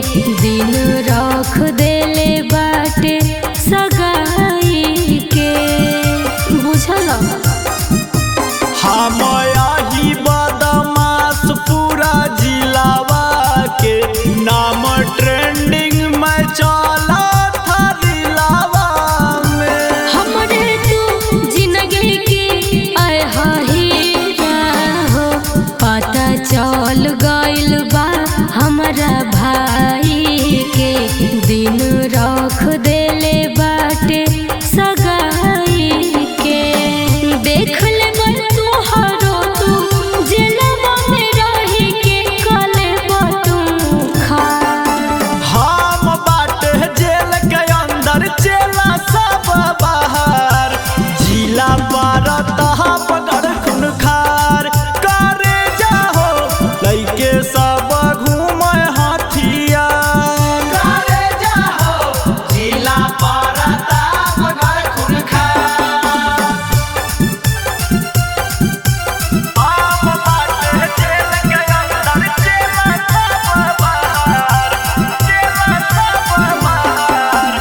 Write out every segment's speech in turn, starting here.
दिन रख देले बाटे सगाई के बुझल हम आही बदमाश पूरा जिलावा के नाम ट्रेंडिंग में चला था दिलावा में हमरे तू जिंदगी की आय हीरा हो पता चल गइल बा हमरा भाई के दिन रख देले बाटे सगाई के देख ले मन तुहरो तू जेलवा में रही के कले तू खा हम बाटे जेल के अंदर चला सब बाहर जिला बारत पकड़ खुन खार करे जाहो लइके सब घूमे हाथिया करे जाहो जिला बारत पकड़ खुन खार हम बाटे जेल के अंदर चला सब बाहर चला सब बाहर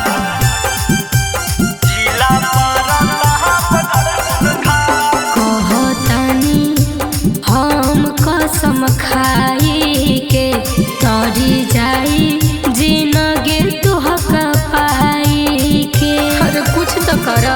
जिला बारत पकड़ खुन खार कहतानी हम कसम खाई के तरी जाई जिनगे तुहक पाई के अरे कुछ तो कर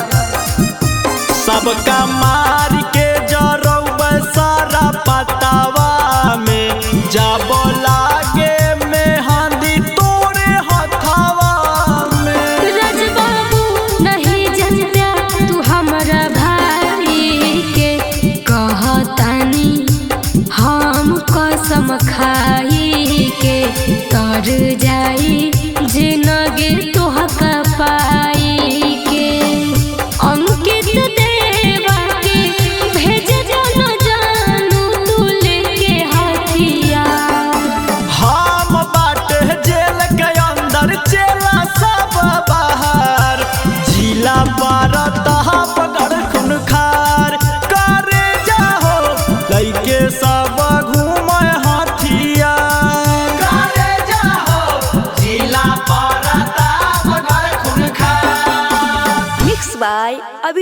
सबका मार के जरब सारा पतावा में जब लागे में हांदी तोरे हथावा में राजबाबू नहीं जनता तू हमरा भाई के कहतानी हम कसम खाई के तर जाई जिनगे तुहक पाई के अंकित देवा के भेज जानो जानू तू लेके हथियार हम बाटे जेल के अंदर चला सब बाहर जिला बारत पकड़ खुन खार करे जाहो लइके सब घूमे हाथिया करे जाहो जिला बारत पकड़ खुन खार Mixed by Abhi